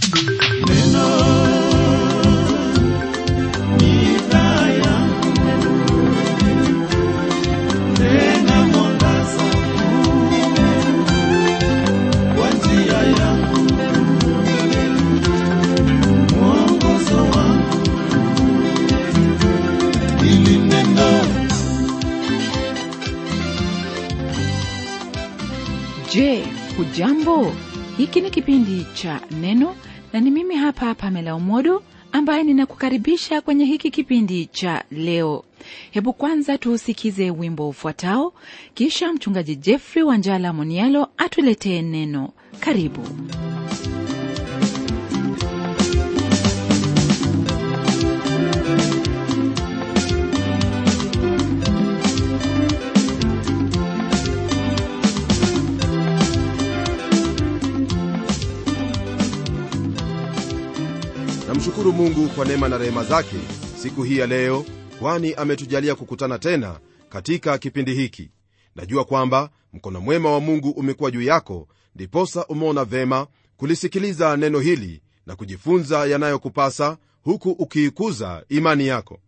Je, hujambo? Hiki ni kipindi cha Neno na ni mimi hapa Pamela Umodo ambaye ninakukaribisha kwenye hiki kipindi cha leo. Hebu kwanza tuusikize wimbo ufuatao, kisha mchungaji Jeffrey Wanjala Monialo atuletee neno. Karibu. namshukuru mungu kwa neema na rehema zake siku hii ya leo kwani ametujalia kukutana tena katika kipindi hiki najua kwamba mkono mwema wa mungu umekuwa juu yako ndiposa umeona vema kulisikiliza neno hili na kujifunza yanayokupasa huku ukiikuza imani yako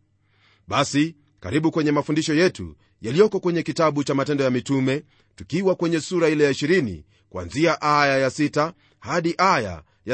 basi karibu kwenye mafundisho yetu yaliyoko kwenye kitabu cha matendo ya mitume tukiwa kwenye sura ile ya 20 kuanzia aya ya 6 hadi aya ya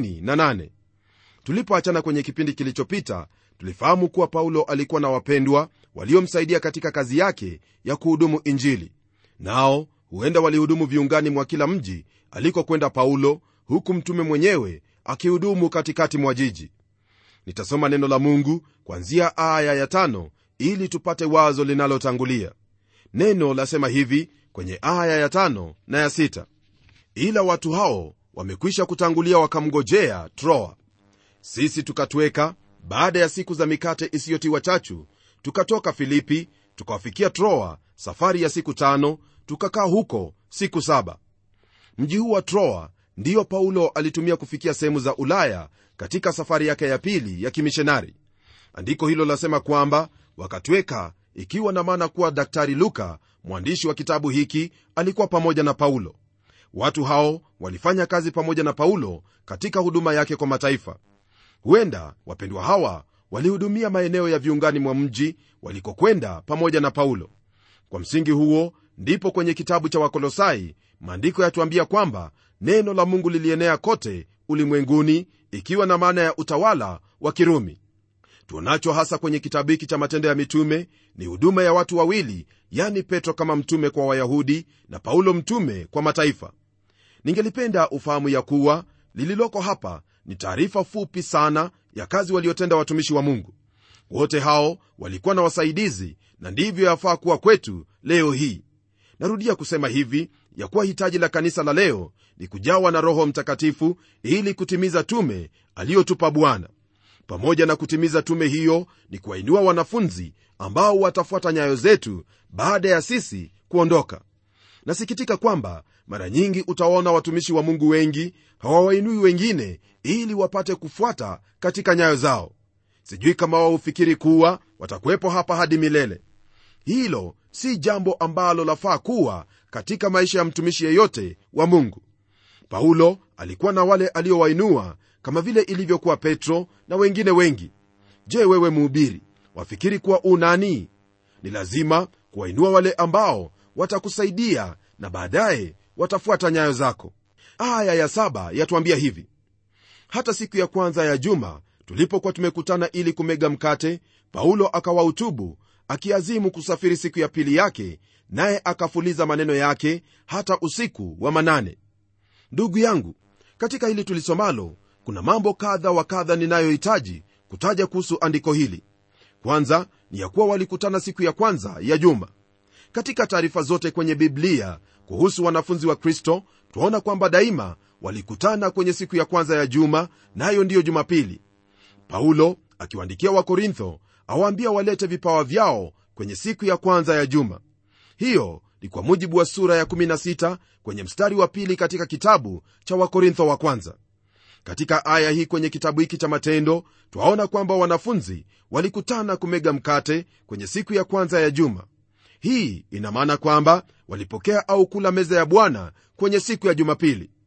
38 tulipoachana kwenye kipindi kilichopita tulifahamu kuwa paulo alikuwa na wapendwa waliomsaidia katika kazi yake ya kuhudumu injili nao huenda walihudumu viungani mwa kila mji alikokwenda paulo huku mtume mwenyewe akihudumu katikati mwa jiji nitasoma neno la mungu kwanzia aya ya tano ili tupate wazo linalotangulia neno lasema hivi kwenye aya ya tano na ya sita ila watu hao wamekwisha kutangulia wakamngojea troa sisi tukatweka baada ya siku za mikate isiyotiwa chachu tukatoka filipi tukawafikia troa safari ya siku tano tukakaa huko siku saba mji huu wa troa ndiyo paulo alitumia kufikia sehemu za ulaya katika safari yake ya pili ya kimishonari andiko hilo lasema kwamba wakatweka ikiwa na maana kuwa daktari luka mwandishi wa kitabu hiki alikuwa pamoja na paulo watu hao walifanya kazi pamoja na paulo katika huduma yake kwa mataifa huenda wapendwa hawa walihudumia maeneo ya viungani mwa mji walikokwenda pamoja na paulo kwa msingi huo ndipo kwenye kitabu cha wakolosai maandiko yatuambia kwamba neno la mungu lilienea kote ulimwenguni ikiwa na maana ya utawala wa kirumi tuonacho hasa kwenye kitabu hiki cha matendo ya mitume ni huduma ya watu wawili yani petro kama mtume kwa wayahudi na paulo mtume kwa mataifa ningelipenda ufahamu ya kuwa lililoko hapa ni taarifa fupi sana ya kazi waliotenda watumishi wa mungu wote hao walikuwa na wasaidizi na ndivyo yafaa kuwa kwetu leo hii narudia kusema hivi ya kuwa hitaji la kanisa la leo ni kujawa na roho mtakatifu ili kutimiza tume aliyotupa bwana pamoja na kutimiza tume hiyo ni kuwainua wanafunzi ambao watafuata nyayo zetu baada ya sisi kuondoka nasikitika kwamba mara nyingi utawaona watumishi wa mungu wengi hawawainui wengine ili wapate kufuata katika nyayo zao sijui kama wao hufikiri kuwa watakuwepo hapa hadi milele hilo si jambo ambalo lafaa kuwa katika maisha ya mtumishi yeyote wa mungu paulo alikuwa na wale aliowainua kama vile ilivyokuwa petro na wengine wengi je wewe muhubiri wafikiri kuwa u nani ni lazima kuwainua wale ambao watakusaidia na baadaye watafuata nyayo zako aya ya saba yatuambia hivi hata siku ya kwanza ya juma tulipokuwa tumekutana ili kumega mkate paulo akawahutubu akiazimu kusafiri siku ya pili yake naye akafuliza maneno yake hata usiku wa manane ndugu yangu katika hili tulisomalo kuna mambo kadha wa kadha ninayohitaji kutaja kuhusu andiko hili kwanza ni ya kuwa walikutana siku ya kwanza ya juma katika taarifa zote kwenye biblia kuhusu wanafunzi wa kristo twaona kwamba daima walikutana kwenye siku ya kwanza ya juma nayo na ndiyo jumapili paulo akiwaandikia wakorintho awaambia walete vipawa vyao kwenye siku ya kwanza ya juma hiyo ni kwa mujibu wa sura ya 16 kwenye mstari wa pili katika kitabu cha wakorintho wa kwanza katika aya hii kwenye kitabu hiki cha matendo twaona kwamba wanafunzi walikutana kumega mkate kwenye siku ya kwanza ya juma hii ina maana kwamba walipokea au kula meza ya bwana kwenye siku ya jumapili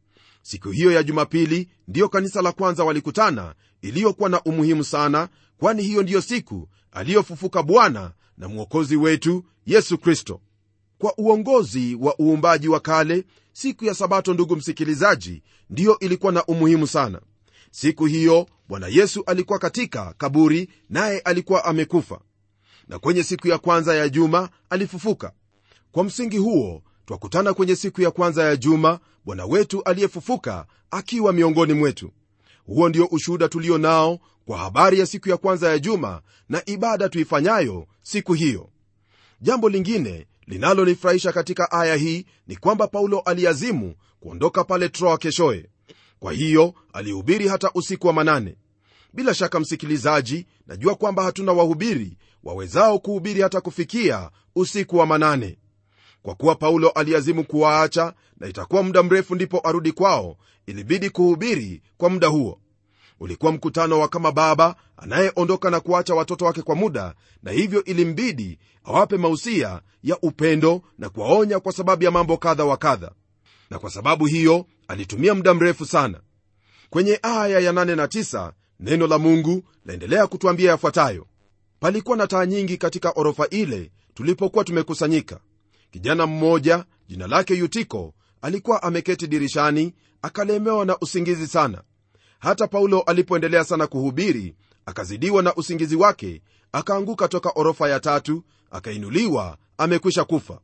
siku hiyo ya jumapili ndiyo kanisa la kwanza walikutana iliyokuwa na umuhimu sana kwani hiyo ndiyo siku aliyofufuka bwana na mwokozi wetu yesu kristo kwa uongozi wa uumbaji wa kale siku ya sabato ndugu msikilizaji ndiyo ilikuwa na umuhimu sana siku hiyo bwana yesu alikuwa katika kaburi naye alikuwa amekufa na kwenye siku ya kwanza ya juma alifufuka kwa msingi huo twakutana kwenye siku ya kwanza ya juma bwana wetu aliyefufuka akiwa miongoni mwetu huo ndio ushuhuda tulio nao kwa habari ya siku ya kwanza ya juma na ibada tuifanyayo siku hiyo jambo lingine linalonifurahisha katika aya hii ni kwamba paulo aliazimu kuondoka pale troa keshoye kwa hiyo alihubiri hata usiku wa manane bila shaka msikilizaji najua kwamba hatuna wahubiri wawezao kuhubiri hata kufikia usiku wa manane kwa kuwa paulo aliazimu kuwaacha na itakuwa muda mrefu ndipo arudi kwao ilibidi kuhubiri kwa muda huo ulikuwa mkutano wa kama baba anayeondoka na kuacha watoto wake kwa muda na hivyo ilimbidi awape mausia ya upendo na kuwaonya kwa sababu ya mambo kadha wa kadha na kwa sababu hiyo alitumia muda mrefu sana kwenye aya ya 8 na 9 neno la mungu laendelea kutwambia yafuatayo palikuwa na taa nyingi katika orofa ile tulipokuwa tumekusanyika kijana mmoja jina lake yutiko alikuwa ameketi dirishani akalemewa na usingizi sana hata paulo alipoendelea sana kuhubiri akazidiwa na usingizi wake akaanguka toka orofa ya tatu akainuliwa amekwisha kufa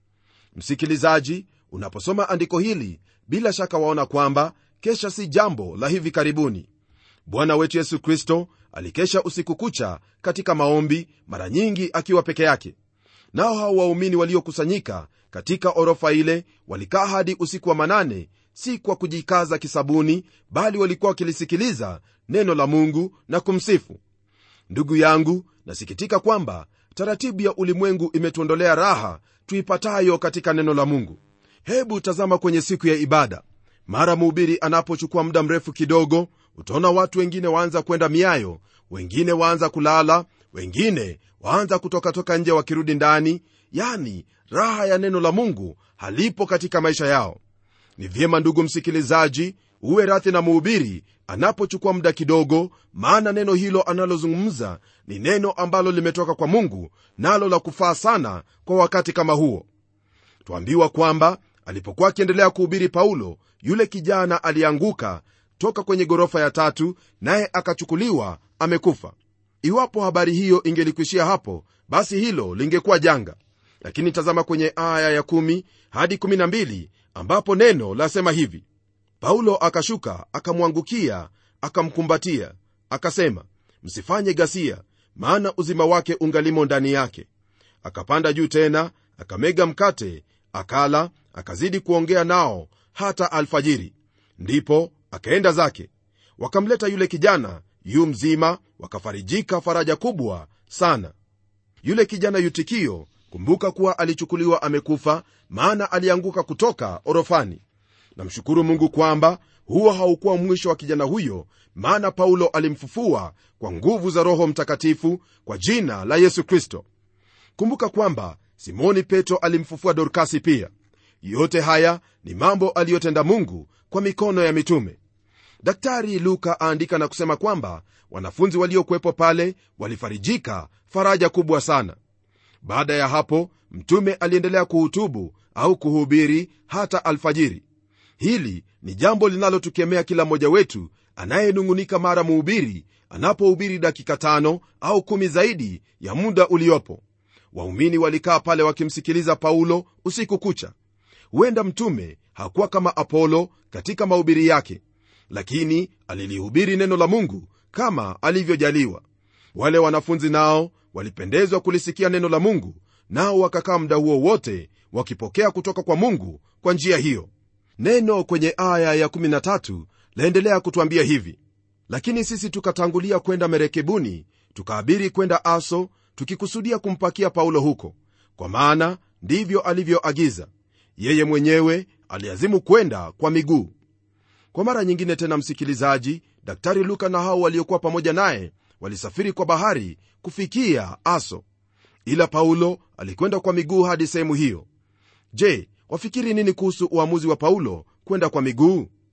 msikilizaji unaposoma andiko hili bila shaka waona kwamba kesha si jambo la hivi karibuni bwana wetu yesu kristo alikesha usiku kucha katika maombi mara nyingi akiwa peke yake nao hao waumini waliokusanyika katika orofa ile walikaa hadi usiku wa manane si kwa kujikaza kisabuni bali walikuwa wakilisikiliza neno la mungu na kumsifu ndugu yangu nasikitika kwamba taratibu ya ulimwengu imetuondolea raha tuipatayo katika neno la mungu hebu tazama kwenye siku ya ibada mara mhubiri anapochukua muda mrefu kidogo utaona watu wengine waanza kwenda miayo wengine waanza kulala wengine waanza kutokatoka nje wakirudi ndani yani raha ya neno la mungu halipo katika maisha yao ni vyema ndugu msikilizaji uwe rathi na mhubiri anapochukua muda kidogo maana neno hilo analozungumza ni neno ambalo limetoka kwa mungu nalo la kufaa sana kwa wakati kama huo twambiwa kwamba alipokuwa akiendelea kuhubiri paulo yule kijana alianguka toka kwenye ghorofa ya tatu naye akachukuliwa amekufa iwapo habari hiyo ingelikuishia hapo basi hilo lingekuwa janga lakini tazama kwenye aya ya 1 hadi 12 ambapo neno lasema hivi paulo akashuka akamwangukia akamkumbatia akasema msifanye ghasia maana uzima wake ungalimo ndani yake akapanda juu tena akamega mkate akala akazidi kuongea nao hata alfajiri ndipo akaenda zake wakamleta yule kijana yu mzima wakafarijika faraja kubwa sana yule kijana yutikio kumbuka kuwa alichukuliwa amekufa maana alianguka kutoka orofani namshukuru mungu kwamba huo haukuwa mwisho wa kijana huyo maana paulo alimfufua kwa nguvu za roho mtakatifu kwa jina la yesu kristo kumbuka kwamba simoni petro alimfufua dorkasi pia yote haya ni mambo aliyotenda mungu kwa mikono ya mitume daktari luka aandika na kusema kwamba wanafunzi waliokuwepo pale walifarijika faraja kubwa sana baada ya hapo mtume aliendelea kuhutubu au kuhubiri hata alfajiri hili ni jambo linalotukemea kila mmoja wetu anayenung'unika mara muhubiri anapohubiri dakika tano au kumi zaidi ya muda uliopo waumini walikaa pale wakimsikiliza paulo usiku kucha huenda mtume hakuwa kama apolo katika mahubiri yake lakini alilihubiri neno la mungu kama alivyojaliwa wale wanafunzi nao walipendezwa kulisikia neno la mungu nao wakakaa muda huo wote wakipokea kutoka kwa mungu kwa njia hiyo neno kwenye aya ya13 laendelea kutwambia hivi lakini sisi tukatangulia kwenda merekebuni tukaabiri kwenda aso tukikusudia kumpakia paulo huko kwa maana ndivyo alivyoagiza yeye mwenyewe aliazimu kwenda kwa miguu kwa mara nyingine tena msikilizaji daktari luka na hao waliokuwa pamoja naye walisafiri kwa bahari kufikia aso ila paulo alikwenda kwa miguu hadi sehemu hiyo je wafikiri nini kuhusu uamuzi wa paulo kwenda kwa miguu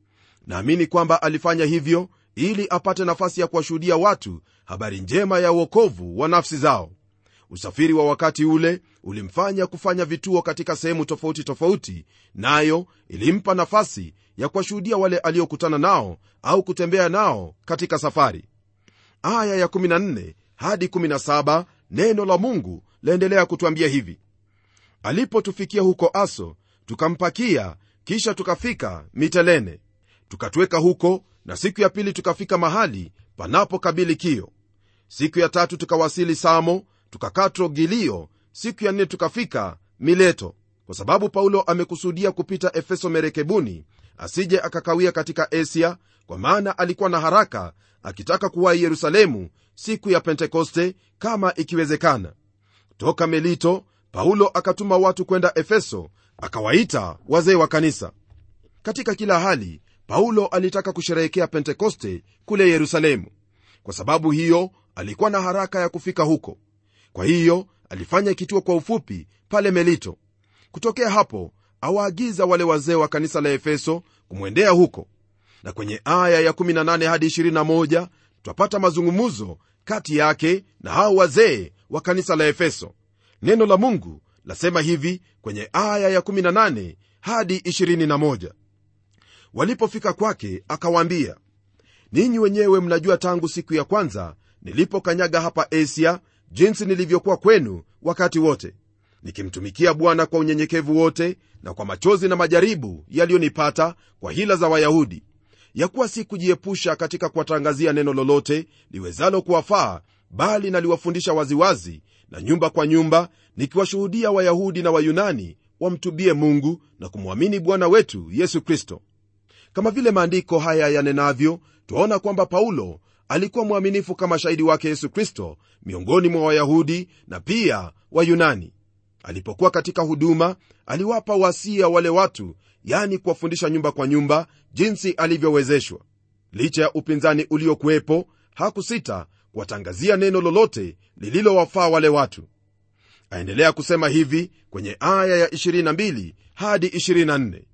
naamini kwamba alifanya hivyo ili apate nafasi ya kuwashuhudia watu habari njema ya uokovu wa nafsi zao usafiri wa wakati ule ulimfanya kufanya vituo katika sehemu tofauti tofauti nayo ilimpa nafasi ya kuwashuhudia wale aliokutana nao au kutembea nao katika safari aya ya 14 hadi 17 neno la mungu laendelea kutwambia hivi alipotufikia huko aso tukampakia kisha tukafika mitelene tukatweka huko na siku ya pili tukafika mahali panapokabili kio siku ya tatu tukawasili samo tukakaa trogilio siku ya nne tukafika mileto kwa sababu paulo amekusudia kupita efeso merekebuni asije akakawia katika asia kwa maana alikuwa na haraka akitaka kuwahi yerusalemu siku ya pentekoste kama ikiwezekana toka melito paulo akatuma watu kwenda efeso akawaita wazee wa kanisa katika kila hali paulo alitaka kusherehekea pentekoste kule yerusalemu kwa sababu hiyo alikuwa na haraka ya kufika huko kwa hiyo alifanya kituo kwa ufupi pale melito kutokea hapo awaagiza wale wazee wa kanisa la efeso kumwendea huko na kwenye aya ya18 hadi 21 twapata mazungumuzo kati yake na hao wazee wa kanisa la efeso neno la mungu lasema hivi kwenye aya ya18 hadi 21 walipofika kwake akawaambia ninyi wenyewe mnajua tangu siku ya kwanza nilipokanyaga hapa asia jinsi nilivyokuwa kwenu wakati wote nikimtumikia bwana kwa unyenyekevu wote na kwa machozi na majaribu yaliyonipata kwa hila za wayahudi ya kuwa si kujiepusha katika kuwatangazia neno lolote liwezalo kuwafaa bali naliwafundisha waziwazi na nyumba kwa nyumba nikiwashuhudia wayahudi na wayunani wamtubie mungu na kumwamini bwana wetu yesu kristo kama vile maandiko haya yanenavyo twaona kwamba paulo alikuwa mwaminifu kama shahidi wake yesu kristo miongoni mwa wayahudi na pia wayunani alipokuwa katika huduma aliwapa wasia wale watu yani kuwafundisha nyumba kwa nyumba jinsi alivyowezeshwa licha ya upinzani uliokuwepo hakusita kuwatangazia neno lolote lililowafaa wale watu aendelea kusema hivi kwenye aya ya 22 hadi 24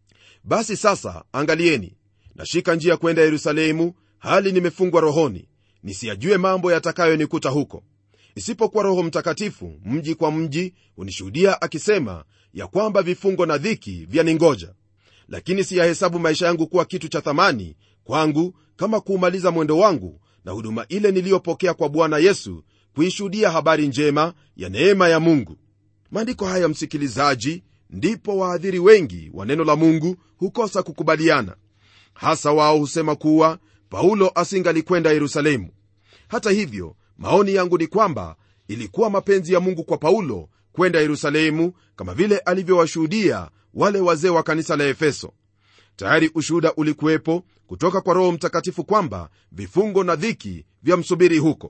basi sasa angalieni nashika njia kwenda yerusalemu hali nimefungwa rohoni nisiyajue mambo yatakayonikuta huko isipokuwa roho mtakatifu mji kwa mji hunishuhudia akisema ya kwamba vifungo na dhiki vyaningoja lakini siyahesabu maisha yangu kuwa kitu cha thamani kwangu kama kuumaliza mwendo wangu na huduma ile niliyopokea kwa bwana yesu kuishuhudia habari njema ya neema ya mungu maandiko haya msikilizaji ndipo waadhiri wengi wa neno la mungu hukosa kukubaliana hasa wao husema kuwa paulo asingalikwenda yerusalemu hata hivyo maoni yangu ni kwamba ilikuwa mapenzi ya mungu kwa paulo kwenda yerusalemu kama vile alivyowashuhudia wale wazee wa kanisa la efeso tayari ushuhuda ulikuwepo kutoka kwa roho mtakatifu kwamba vifungo na dhiki vya msubiri huko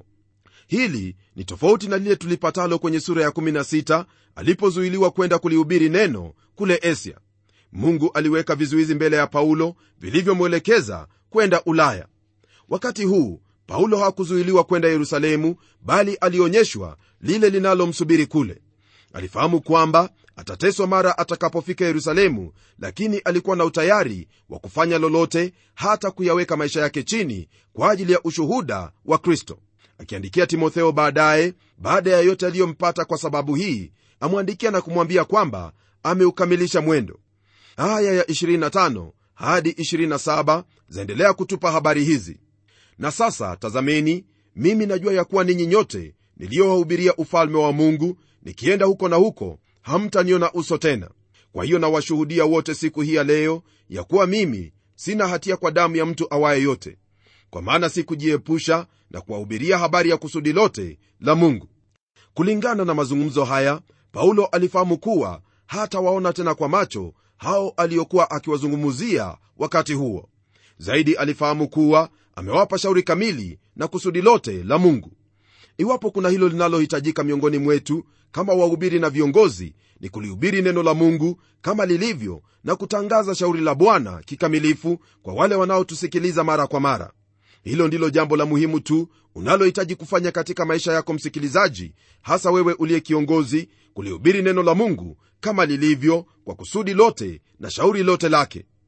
hili ni tofauti na lile tulipatalo kwenye sura ya 16 alipozuiliwa kwenda kulihubiri neno kule asia mungu aliweka vizuizi mbele ya paulo vilivyomwelekeza kwenda ulaya wakati huu paulo hakuzuiliwa kwenda yerusalemu bali alionyeshwa lile linalomsubiri kule alifahamu kwamba atateswa mara atakapofika yerusalemu lakini alikuwa na utayari wa kufanya lolote hata kuyaweka maisha yake chini kwa ajili ya ushuhuda wa kristo akiandikia timotheo baadaye baada ya yote aliyompata kwa sababu hii amwandikia na kumwambia kwamba ameukamilisha mwendo aya ya 25 hadi 27 zaendelea kutupa habari hizi na sasa tazameni mimi najua ya kuwa ninyi nyote niliyowahubiria ufalme wa mungu nikienda huko na huko hamtaniona uso tena kwa hiyo nawashuhudia wote siku hii ya leo ya kuwa mimi sina hatia kwa damu ya mtu awaye yote kwa maana sikujiepusha na kuwahubiria habari ya kusudi lote la mungu kulingana na mazungumzo haya paulo alifahamu kuwa hata waona tena kwa macho hao aliyokuwa akiwazungumzia wakati huo zaidi alifahamu kuwa amewapa shauri kamili na kusudi lote la mungu iwapo kuna hilo linalohitajika miongoni mwetu kama wahubiri na viongozi ni kulihubiri neno la mungu kama lilivyo na kutangaza shauri la bwana kikamilifu kwa wale wanaotusikiliza mara kwa mara hilo ndilo jambo la muhimu tu unalohitaji kufanya katika maisha yako msikilizaji hasa wewe uliye kiongozi kulihubiri neno la mungu kama lilivyo kwa kusudi lote na shauri lote lake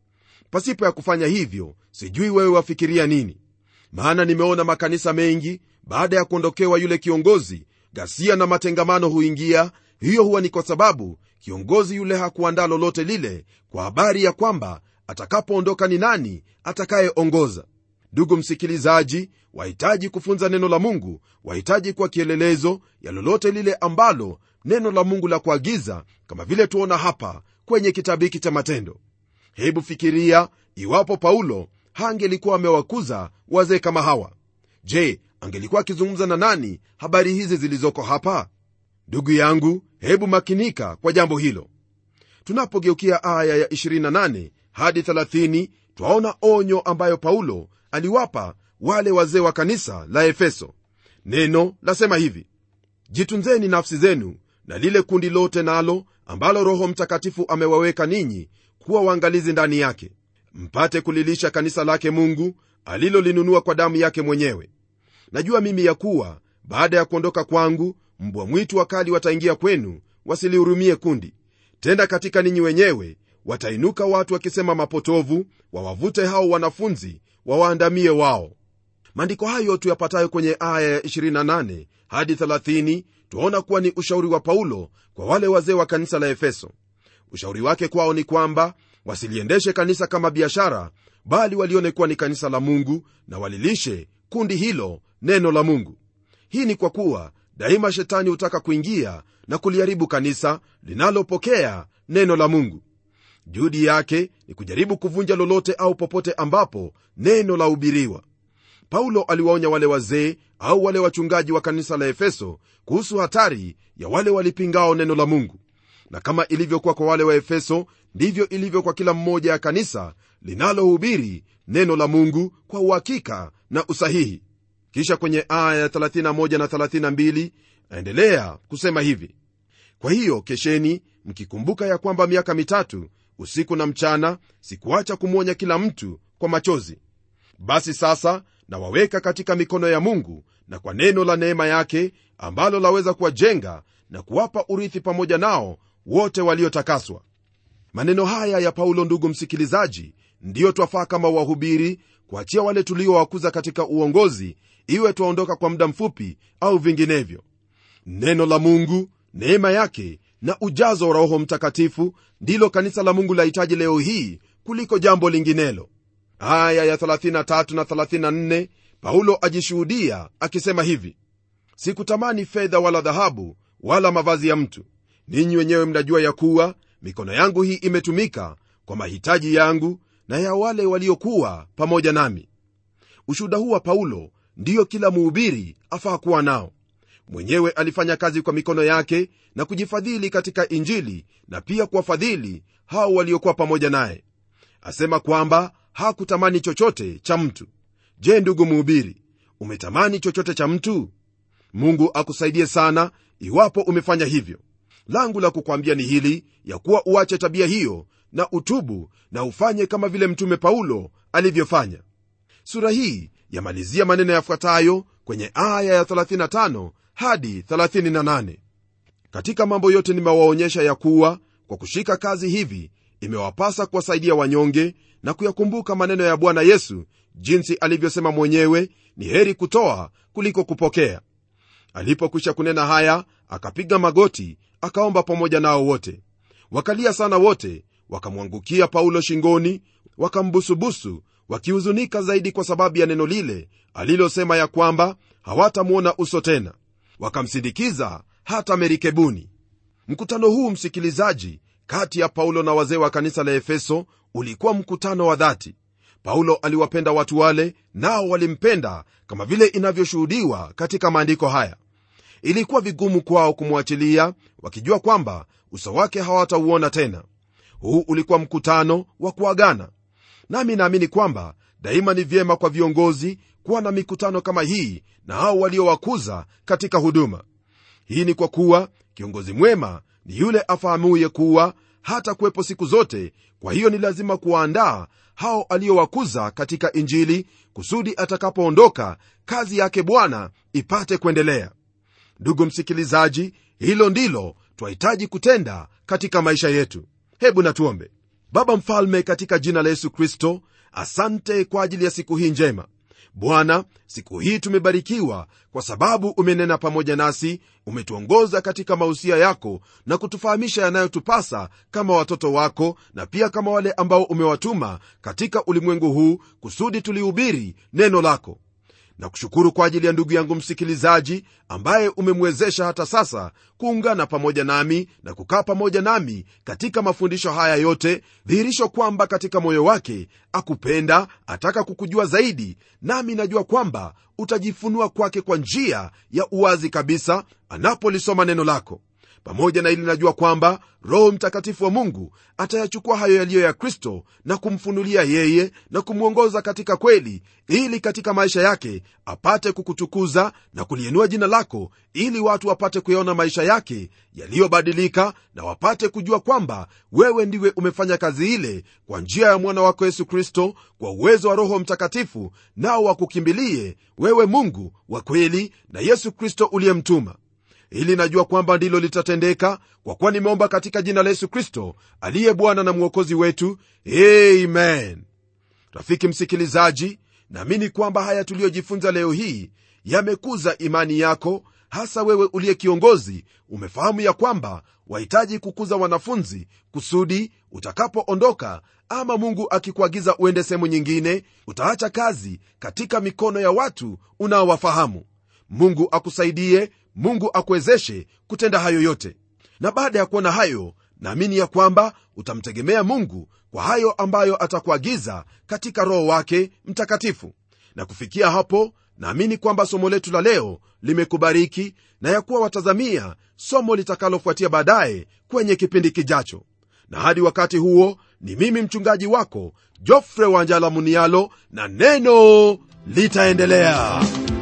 pasipo ya kufanya hivyo sijui wewe wafikiria nini maana nimeona makanisa mengi baada ya kuondokewa yule kiongozi ghasia na matengamano huingia hiyo huwa ni kwa sababu kiongozi yule hakuandaa lolote lile kwa habari ya kwamba atakapoondoka ni nani atakayeongoza ndugu msikilizaji wahitaji kufunza neno la mungu wahitaji kuwa kielelezo ya lolote lile ambalo neno la mungu la kuagiza kama vile tuona hapa kwenye kitabu hiki cha matendo hebu fikiria iwapo paulo hangelikuwa amewakuza wazee kama hawa je angelikuwa akizungumza na nani habari hizi zilizoko hapa ndugu yangu hebu makinika kwa jambo hilo tunapogeukia aya ya 28 hadi 30 twaona onyo ambayo paulo aliwapa wale wazee wa kanisa la efeso neno lasema hivi jitunzeni nafsi zenu na lile kundi lote nalo ambalo roho mtakatifu amewaweka ninyi kuwa waangalizi ndani yake mpate kulilisha kanisa lake mungu alilolinunua kwa damu yake mwenyewe najua mimi ya kuwa baada ya kuondoka kwangu mbwa mwitu wakali wataingia kwenu wasilihurumie kundi tena katika ninyi wenyewe watainuka watu wakisema mapotovu wawavute hao wanafunzi wawaandamie wao maandiko hayo tuyapatayo kwenye aya ya 28 hadi 30 twaona kuwa ni ushauri wa paulo kwa wale wazee wa kanisa la efeso ushauri wake kwao ni kwamba wasiliendeshe kanisa kama biashara bali walione kuwa ni kanisa la mungu na walilishe kundi hilo neno la mungu hii ni kwa kuwa daima shetani hutaka kuingia na kuliharibu kanisa linalopokea neno la mungu juhudi yake ni kujaribu kuvunja lolote au popote ambapo neno la hubiriwa paulo aliwaonya wale wazee au wale wachungaji wa kanisa la efeso kuhusu hatari ya wale walipingao neno la mungu na kama ilivyokuwa kwa wale wa efeso ndivyo ilivyo kwa kila mmoja ya kanisa linalohubiri neno la mungu kwa uhakika na usahihi kisha kwenye aya ya 31 na 32 aendelea kusema hivi kwa hiyo kesheni mkikumbuka ya kwamba miaka mitatu usiku na mchana sikuacha kumwonya kila mtu kwa machozi basi sasa nawaweka katika mikono ya mungu na kwa neno la neema yake ambalo laweza kuwajenga na kuwapa urithi pamoja nao wote waliotakaswa maneno haya ya paulo ndugu msikilizaji ndiyo twafaa kama wahubiri kuachia wale tuliowakuza katika uongozi iwe twaondoka kwa muda mfupi au vinginevyo neno la mungu neema yake na ujazo wa roho mtakatifu ndilo kanisa la mungu lahitaji leo hii kuliko jambo linginelo aya ya 33 na 34 paulo ajishuhudia akisema hivi sikutamani fedha wala dhahabu wala mavazi ya mtu ninyi wenyewe mnajua ya kuwa mikono yangu hii imetumika kwa mahitaji yangu na ya wale waliokuwa pamoja nami ushuhuda huu wa paulo ndiyo kila muhubiri afaa kuwa nao mwenyewe alifanya kazi kwa mikono yake na kujifadhili katika injili na pia kuwafadhili hao waliokuwa pamoja naye asema kwamba hakutamani chochote cha mtu je ndugu mhubiri umetamani chochote cha mtu mungu akusaidie sana iwapo umefanya hivyo langu la kukwambia ni hili ya kuwa uache tabia hiyo na utubu na ufanye kama vile mtume paulo alivyofanya sura hii yamalizia maneno yafuatayo kwenye aya ya 35 hadi 38 katika mambo yote nimewaonyesha ya kuwa kwa kushika kazi hivi imewapasa kuwasaidia wanyonge na kuyakumbuka maneno ya bwana yesu jinsi alivyosema mwenyewe ni heri kutoa kuliko kupokea alipokwisha kunena haya akapiga magoti akaomba pamoja nao wote wakalia sana wote wakamwangukia paulo shingoni wakambusubusu wakihuzunika zaidi kwa sababu ya neno lile alilosema ya kwamba hawatamwona uso tena wakamsindikiza hata merikebuni mkutano huu msikilizaji kati ya paulo na wazee wa kanisa la efeso ulikuwa mkutano wa dhati paulo aliwapenda watu wale nao walimpenda kama vile inavyoshuhudiwa katika maandiko haya ilikuwa vigumu kwao kumwachilia wakijua kwamba uso wake hawatauona tena huu ulikuwa mkutano wa kuagana nami naamini kwamba daima ni vyema kwa viongozi kuwa na mikutano kama hii na hao waliowakuza katika huduma hii ni kwa kuwa kiongozi mwema ni yule afahamuye kuwa hata kuwepo siku zote kwa hiyo ni lazima kuwaandaa hao aliowakuza katika injili kusudi atakapoondoka kazi yake bwana ipate kuendelea ndugu msikilizaji hilo ndilo twahitaji kutenda katika maisha yetu hebu natuombe baba mfalme katika jina la yesu kristo asante kwa ajili ya siku hii njema bwana siku hii tumebarikiwa kwa sababu umenena pamoja nasi umetuongoza katika mausia yako na kutufahamisha yanayotupasa kama watoto wako na pia kama wale ambao umewatuma katika ulimwengu huu kusudi tulihubiri neno lako na kushukuru kwa ajili ya ndugu yangu msikilizaji ambaye umemwezesha hata sasa kuungana pamoja nami na kukaa pamoja nami katika mafundisho haya yote dhihirisho kwamba katika moyo wake akupenda ataka kukujua zaidi nami najua kwamba utajifunua kwake kwa njia ya uwazi kabisa anapolisoma neno lako pamoja na ili najua kwamba roho mtakatifu wa mungu atayachukua hayo yaliyo ya kristo na kumfunulia yeye na kumwongoza katika kweli ili katika maisha yake apate kukutukuza na kuliinua jina lako ili watu wapate kuyaona maisha yake yaliyobadilika na wapate kujua kwamba wewe ndiwe umefanya kazi ile kwa njia ya mwana wako yesu kristo kwa uwezo wa roho mtakatifu nao wakukimbilie wewe mungu wa kweli na yesu kristo uliyemtuma ili najua kwamba ndilo litatendeka kwa kuwa nimeomba katika jina la yesu kristo aliye bwana na mwokozi wetu amen rafiki msikilizaji naamini kwamba haya tuliyojifunza leo hii yamekuza imani yako hasa wewe uliye kiongozi umefahamu ya kwamba wahitaji kukuza wanafunzi kusudi utakapoondoka ama mungu akikuagiza uende sehemu nyingine utaacha kazi katika mikono ya watu unaowafahamu mungu akusaidie mungu akuwezeshe kutenda hayo yote na baada ya kuona hayo naamini ya kwamba utamtegemea mungu kwa hayo ambayo atakuagiza katika roho wake mtakatifu na kufikia hapo naamini kwamba somo letu la leo limekubariki na ya kuwa watazamia somo litakalofuatia baadaye kwenye kipindi kijacho na hadi wakati huo ni mimi mchungaji wako jofre wanjala munialo na neno litaendelea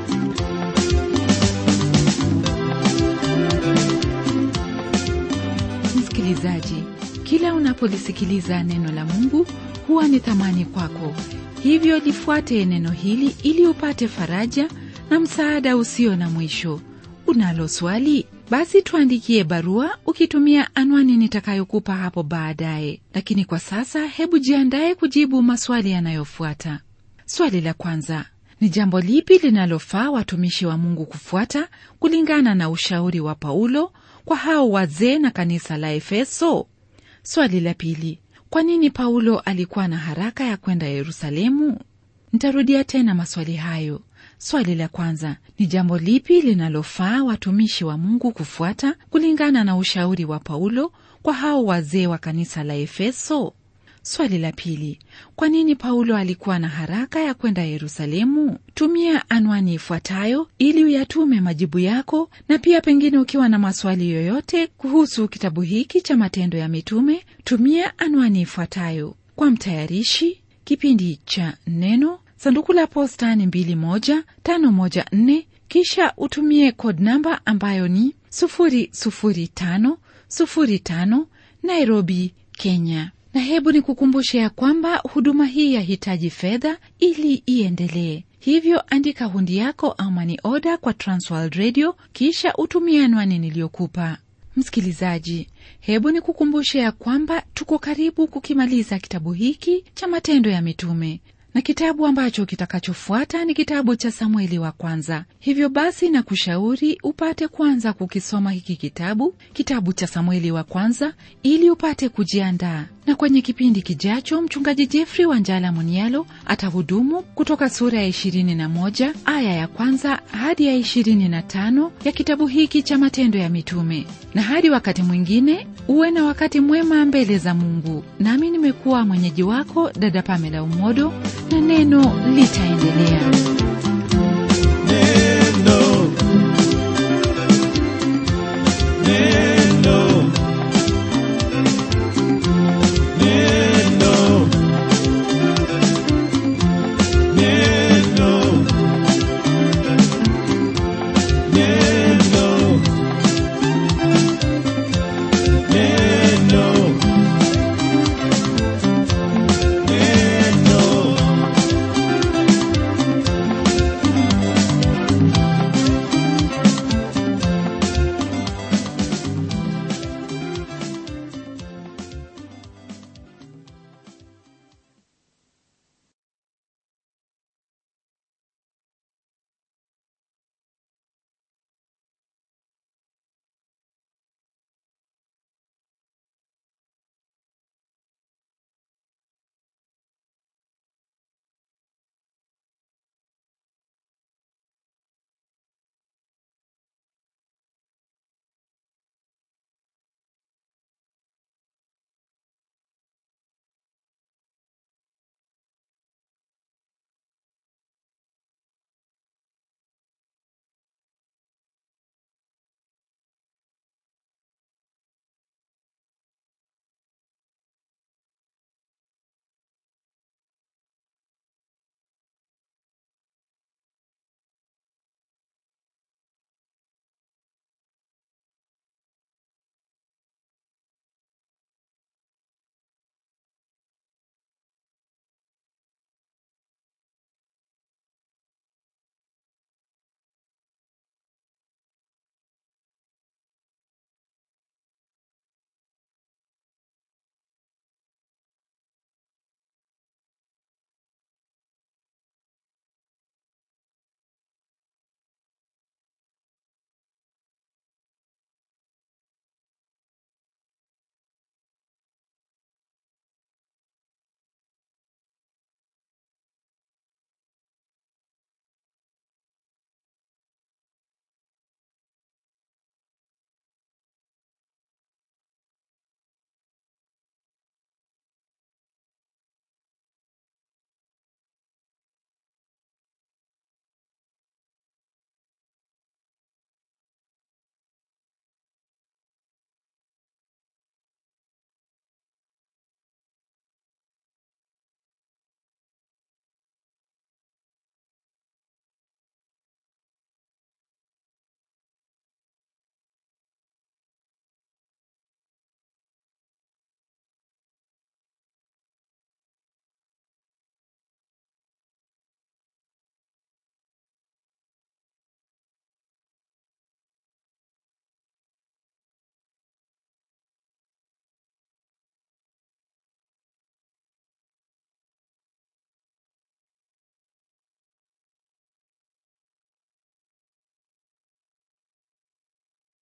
msikilizaji kila unapolisikiliza neno la mungu huwa ni thamani kwako hivyo lifuate neno hili ili upate faraja na msaada usio na mwisho unalo swali basi tuandikie barua ukitumia anwani nitakayokupa hapo baadaye lakini kwa sasa hebu jiandaye kujibu maswali yanayofuata swali la kwanza ni jambo lipi linalofaa watumishi wa mungu kufuata kulingana na ushauri wa paulo kwa hao wazee na kanisa la efeso swali la pili kwa nini paulo alikuwa na haraka ya kwenda yerusalemu nitarudia tena maswali hayo swali la kwanza ni jambo lipi linalofaa watumishi wa mungu kufuata kulingana na ushauri wa paulo kwa hao wazee wa kanisa la efeso swali la pili kwa nini paulo alikuwa na haraka ya kwenda yerusalemu tumia anwani ifuatayo ili uyatume majibu yako na pia pengine ukiwa na maswali yoyote kuhusu kitabu hiki cha matendo ya mitume tumia anwani ifuatayo kwa mtayarishi kipindi cha neno sanduku la posta ni 21514 kisha utumie code namba ambayo ni 00505 nairobi kenya na hebu ni kukumbushe ya kwamba huduma hii yahitaji fedha ili iendelee hivyo andika hundi yako ama ni oda kwa transworld radio kisha utumie anwani niliyokupa msikilizaji hebu ni kukumbushe ya kwamba tuko karibu kukimaliza kitabu hiki cha matendo ya mitume na kitabu ambacho kitakachofuata ni kitabu cha samueli wa kwanza hivyo basi na kushauri upate kwanza kukisoma hiki kitabu kitabu cha samueli wa kwanza ili upate kujiandaa na kwenye kipindi kijacho mchungaji jeffrey wanjala munialo atahudumu kutoka sura ya 21 aya ya kwanza hadi ya 25 ya kitabu hiki cha matendo ya mitume na hadi wakati mwingine uwe na wakati mwema mbele za mungu nami nimekuwa mwenyeji wako dada pamela umodo na neno litaendelea